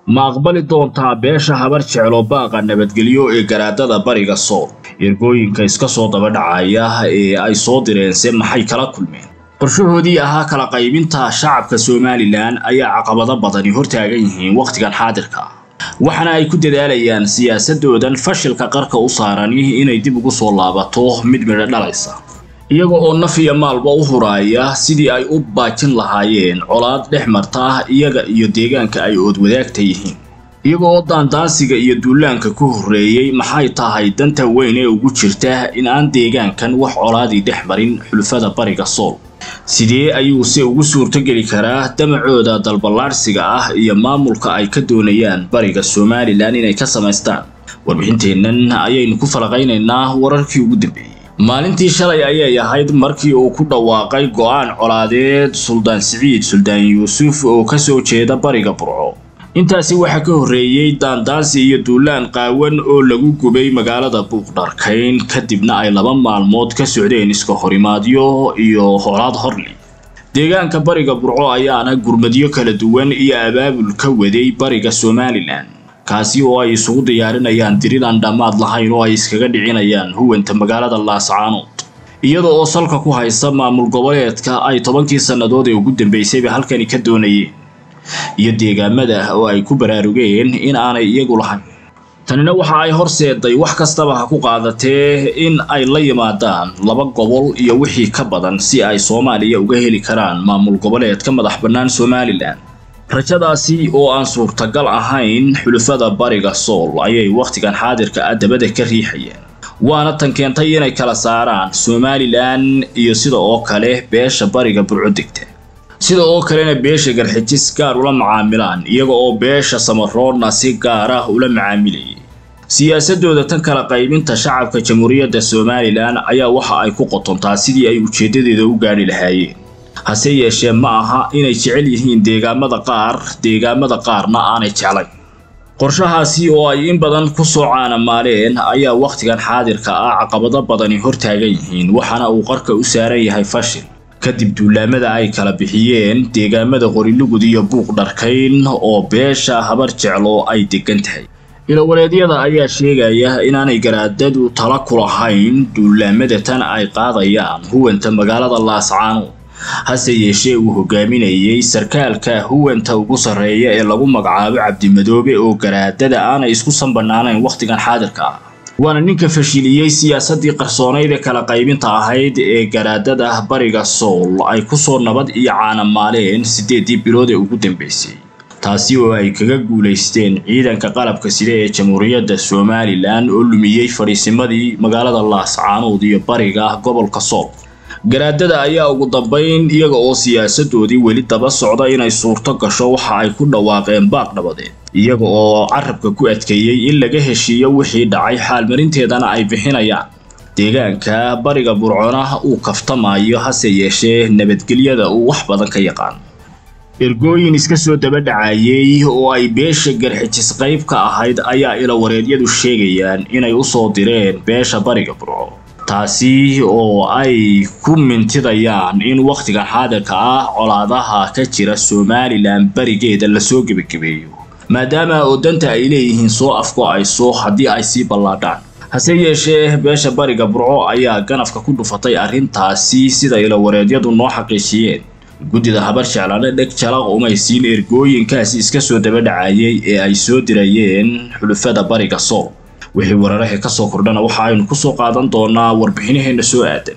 ma aqbali doontaa beesha habar jeclo baaqa nabadgelyo ee garaadada bariga sool ergooyinka iska soo daba dhacaya ee ay soo direense maxay kala kulmeen qorshahoodii ahaa kala qaybinta shacabka somalilan ayaa caqabado badani hortaagan yihiin wakhtigan xaadirka waxaana ay ku dadaalayaan siyaasadoodan fashilka qarka u saarani inay dib ugu soo laabato mid midho dhalaysa iyaga oo naf iyo maalba u huraaya sidii ay u baajin lahaayeen colaad dhex marta iyaga iyo deegaanka ay oodwadaagta yihiin iyaga oo daandaansiga iyo duulaanka ku horreeyey maxay tahay danta weyn ee ugu jirta in aan deegaankan wax colaadii dhex marin xulufada bariga sool sidee ayuuse ugu suurtogeli karaa damacooda dalballaadhsiga ah iyo maamulka ay ka doonayaan bariga somalilan inay ka samaystaan warbixinteennan ayaynu ku falaqaynaynaa wararkii ugu dambeeyey maalintii shalay ayay ahayd markii uu ku dhawaaqay go'aan colaadeed suldaan siciid suldaan yuusuf oo ka soo jeeda bariga burco intaasi waxaa ka horreeyey daandaansi iyo duulaan qaawan oo lagu gubay magaalada buuqdharkayn kadibna ay laba maalmood ka socdeen iska horimaadyo iyo holaad horli deegaanka bariga burco ayaana gurmadyo kala duwan iyo abaabul ka waday bariga somalilan kaasi oo ay isugu diyaarinayaan dirir aan dhammaad lahayn oo ay iskaga dhicinayaan huwanta magaalada laascaanood iyada oo salka ku haysta maamul goboleedka ay tobankii sannadood ee ugu dambaysayba halkani ka doonayeen iyo deegaamada oo ay ku baraarugeen in aanay iyagu lahayn tanina waxa ay horseeday wax kastaba ha ku qaadatee in ay la yimaadaan laba gobol iyo wixii ka badan si ay soomaaliya uga heli karaan maamul goboleedka madax bannaan somalilan rajadaasi oo aan suurtagal ahayn xulufada bariga sool ayay wakhtigan xaadirka ah dabada ka riixayeen waana tan keentay inay kala saaraan somalilan iyo sida oo kale beesha bariga burco degta sida oo kalena beesha garxijis gaar ula macaamilaan iyaga oo beesha samaroodna si gaar ah ula macaamilayay siyaasadooda tan kala qaybinta shacabka jamhuuriyadda somalilan ayaa waxa ay ku qotontaa sidii ay ujeedadeeda u gaadhi lahaayeen hase yeeshee ma aha inay jecel yihiin deegaamada qaar deegaamada qaarna aanay jeclayn qorshahaasi oo ay in badan ku soo caanamaaleen ayaa wakhtigan xaadirka ah caqabado badani hortaagan yihiin waxaana uu qarka u saaran yahay fashil kadib duulaamada ay kala bixiyeen deegaamada qorilugud iyo buuq dharkayn oo beesha habar jeclo ay degan tahay ilawareedyada ayaa sheegaya inaanay garaadadu tala ku lahayn duulaamada tan ay qaadayaan huwanta magaalada laascaanood hase yeeshee uu hogaaminayay sarkaalka huwanta ugu sarreeya ee lagu magacaabo cabdimadoobe oo garaadada aanay isku sanbanaanayn wakhtigan xaadirka ah waana ninka fashiliyey siyaasadii qarsoonayd ee kala qaybinta ahayd ee garaadada bariga sool ay kusoo nabad iyo caanamaaleen siddeedii bilood ee ugu dambaysay taasi oo ay kaga guulaysteen ciidanka qalabka sida ee jamhuuriyadda somalilan oo lumiyey fadhiisimadii magaalada laascaanood iyo bariga gobolka sool garaadada ayaa ugu dambayn iyaga oo siyaasadoodii weli daba socda inay suurto gasho waxa ay ku dhawaaqeen baaq dhabadeed iyaga oo carabka ku adkeeyey in laga heshiiyo wixii dhacay xaalmarinteedana ay bixinayaan deegaanka bariga burcona uu kaftamayo hase yeeshee nabadgelyada uu wax badan ka yaqaan ergooyin iska soo daba dhacayey oo ay beesha garxijis qayb ka ahayd ayaa ilawareedyadu sheegayaan inay u soo direen beesha bariga burco taasi oo ay ku mintidayaan in wakhtigan xaadirka ah colaadaha ka jira somalilan barigeeda lasoo gebagabeeyo maadaama oo danta ay leeyihiin soo afgo-ayso haddii ay sii ballaadhaan hase yeeshee beesha bariga burco ayaa ganafka ku dhufatay arrintaasi sida ilawareedyadu noo xaqiijiyeen guddida habar jeclana dheg jalaq umay siin ergooyinkaasi iska soo daba dhacayay ee ay soo dirayeen xulufada bariga sool wixii wararaha ka soo kordhana waxa aynu ku soo qaadan doonaa warbixinaheenna soo aadan